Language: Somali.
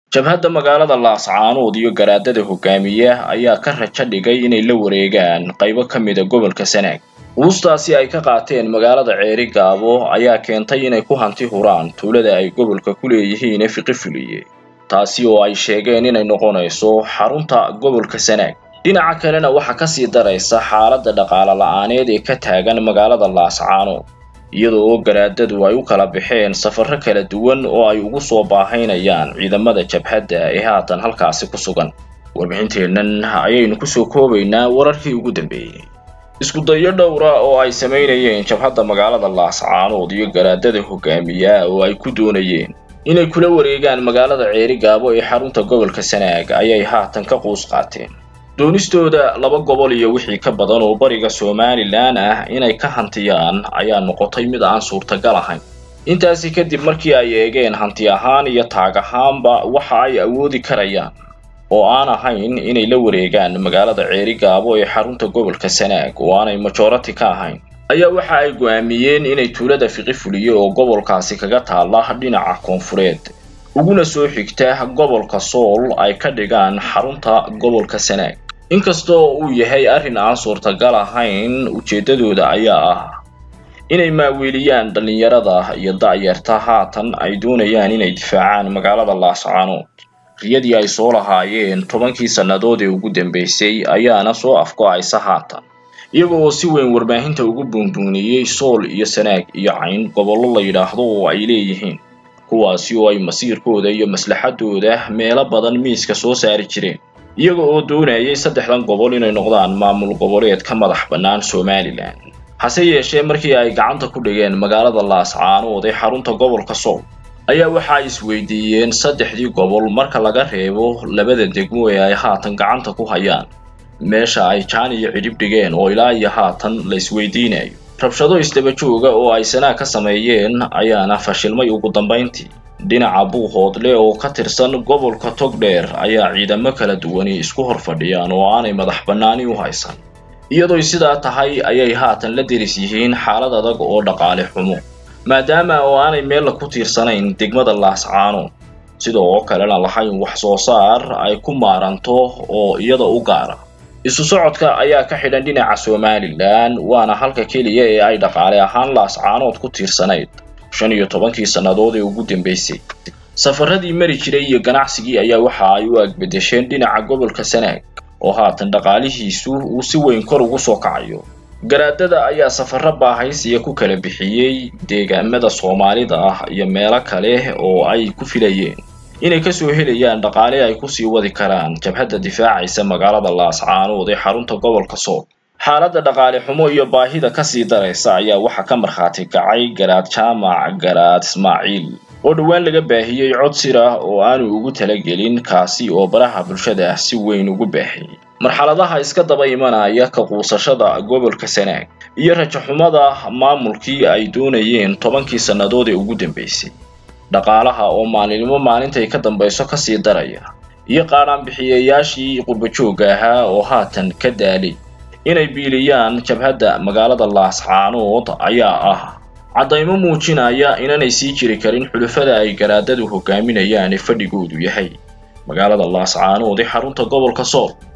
jabhadda magaalada laascaanood iyo garaadada hogaamiya ayaa ka rajo dhigay inay la wareegaan qaybo ka mida gobolka sanaag quustaasi ay ka qaateen magaalada ceeri gaabo ayaa keentay inay ku hanti huraan tuulada ay gobolka ku leeyihiin ee fiqi fuliye taasi oo ay sheegeen inay noqonayso xarunta gobolka sanaag dhinaca kalena waxaa kasii daraysa xaaladda dhaqaale la-aaneed ee ka taagan magaalada laascaanood iyadoo oo garaadadu ay u kala baxeen safarro kala duwan oo ay ugu soo baahaynayaan ciidamada jabhadda ee haatan halkaasi ku sugan warbixinteennan ayaynu kusoo koobaynaa wararkii ugu dambeeyey isku dayo dhowra oo ay samaynayeen jabhadda magaalada laascaanood iyo garaadada hogaamiya oo ay ku doonayeen inay kula wareegaan magaalada ceeri gaabo ee xarunta gobolka sanaag ayay haatan ka quus qaateen doonistooda laba gobol iyo wixii ka badan oo bariga somalilan ah inay ka hantiyaan ayaa noqotay mid aan suurtagal ahayn intaasi kadib markii ay eegeen hanti ahaan iyo taag ahaanba waxa ay awoodi karayaan oo aan ahayn inay la wareegaan magaalada ceeri gaabo ee xarunta gobolka sanaag oo aanay majority ka ahayn ayaa waxa ay go'aamiyeen inay tuulada fiqi fuliye oo gobolkaasi kaga taalla dhinaca koonfureed uguna soo xigta gobolka sool ay ka dhigaan xarunta gobolka sanaag inkastoo uu yahay arrin aan suurtagal ahayn ujeeddadooda ayaa ah inay maaweeliyaan dhallinyarada iyo da'yarta haatan ay doonayaan inay difaacaan magaalada laascaanood riyadii ay soo lahaayeen tobankii sannadood ee ugu dambaysay ayaana soo afgo-aysa haatan iyaga oo si weyn warbaahinta ugu buunbuuniyey sool iyo sanaag iyo cayn gobollo la yidhaahdo oo ay leeyihiin kuwaasi oo ay masiirkooda iyo maslaxadooda meelo badan miiska soo saari jireen iyaga oo doonayay saddexdan gobol inay noqdaan maamul goboleed ka madax bannaan somalilan hase yeeshee markii ay gacanta ku dhigeen magaalada laascaanood ee xarunta gobolka sool ayaa waxa ay isweydiiyeen saddexdii gobol marka laga reebo labada degmo ee ay haatan gacanta ku hayaan meesha ay jaan iyo cidhib dhigeen oo ilaa iyo haatan la isweydiinayo rabshado isdaba jooga oo ay sanaa ka sameeyeen ayaana fashilmay ugu dambayntii dhinaca buuhoodle oo ka tirsan gobolka togdheer ayaa ciidamo kala duwani isku hor fadhiyaan oo aanay madax bannaani u haysan iyadooy sidaa tahay ayay haatan la deris yihiin xaalad adag oo dhaqaale xumo maadaama oo aanay meella ku tiirsanayn degmada laascaanood sida oo kalena lahayn wax soo saar ay ku maaranto oo iyada u gaara isu socodka ayaa ka xidhan dhinaca somalilan waana halka keliya ee ay dhaqaale ahaan laascaanood ku tiirsanayd shan iyo tobankii sannadood ee ugu dambaysay safaradii mari jiray iyo ganacsigii ayaa waxa ay u agbedesheen dhinaca gobolka sanaag oo haatan dhaqaalihiisu uu si weyn kor ugu soo kacayo garaadada ayaa safarro baahaysiya ku kala bixiyey deegaamada soomaalida ah iyo meelo kale oo ay ku filayeen inay kasoo helayaan dhaqaale ay kusii wadi karaan jabhadda difaacaysa magaalada laascaanood ee xarunta gobolka sool xaaladda dhaqaale xumo iyo baahida kasii daraysa ayaa waxaa ka markhaati kacay garaad jaamac garaad ismaaciil oo dhowaan laga baahiyey cod sir ah oo aanu ugu talagelin kaasi oo baraha bulshada si weyn ugu baahiyey marxaladaha iska daba imanaya ka quusashada gobolka sanaag iyo rajaxumada maamulkii ay doonayeen tobankii sannadood ee ugu dambaysay dhaqaalaha oo maalinimo maalintay ka dambayso kasii daraya iyo qaadhaanbixiyayaashii qurbajoogga ahaa oo haatan ka daalay inay biiliyaan jabhadda magaalada laascaanood ayaa ah caddaymo muujinaya inanay sii jiri karin xulufada ay garaadadu hogaaminayaan ee fadhigoodu yahay magaalada laascaanood ee xarunta gobolka sool